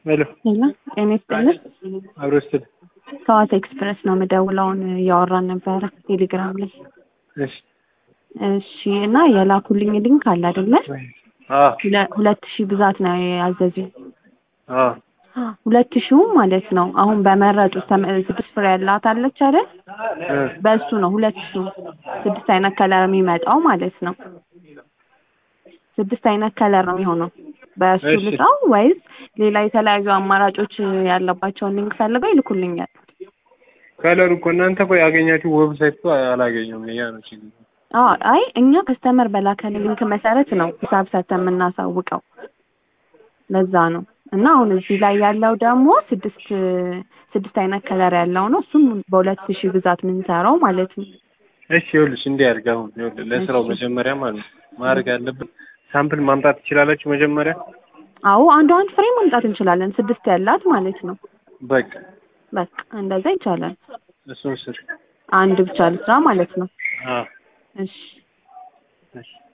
ሄሎ ሄሎ ጤና ይስጥልን። አብሮ ስትል ከዋት ኤክስፕረስ ነው የምደውለውን እያወራን ነበረ ቴሌግራም ላይ። እሺ እሺ እና የላኩልኝ ሊንክ አለ አይደለ? አ ሁለ- ሁለት ሺህ ብዛት ነው ያዘዙኝ። አ ሁለት ሺው ማለት ነው አሁን በመረጡት ተመ- ስድስት ፍሬ ያላት አለች አይደል? እ በእሱ ነው ሁለት ሺው ስድስት አይነት ከለር የሚመጣው ማለት ነው። ስድስት አይነት ከለር ነው የሚሆነው። በእሱ እሺ። ልጣው ወይስ ሌላ የተለያዩ አማራጮች ያለባቸውን ሊንክ ፈልገው ይልኩልኛል? ከለሩ እኮ እናንተ እኮ ያገኛችሁ ዌብሳይት እኮ አላገኘውም። ያ ነው ችግሩ። አዎ አይ እኛ ከስተመር በላከን ሊንክ መሰረት ነው ሂሳብ ሰተን የምናሳውቀው። ለዛ ነው እና አሁን እዚህ ላይ ያለው ደግሞ ስድስት ስድስት አይነት ከለር ያለው ነው። እሱም በሁለት ሺህ ብዛት የምንሰራው ማለት ነው። እሺ ይኸውልሽ እንዲህ አድርግ። አሁን ይኸውልህ ለስራው መጀመሪያ ማለት ነው ማድረግ ያለብን ሳምፕል ማምጣት ትችላላችሁ መጀመሪያ። አዎ አንዱ አንድ ፍሬ ማምጣት እንችላለን። ስድስት ያላት ማለት ነው። በቃ በቃ እንደዛ ይቻላል። እሱን ስር አንድ ብቻ ልስራ ማለት ነው። አ እሺ እሺ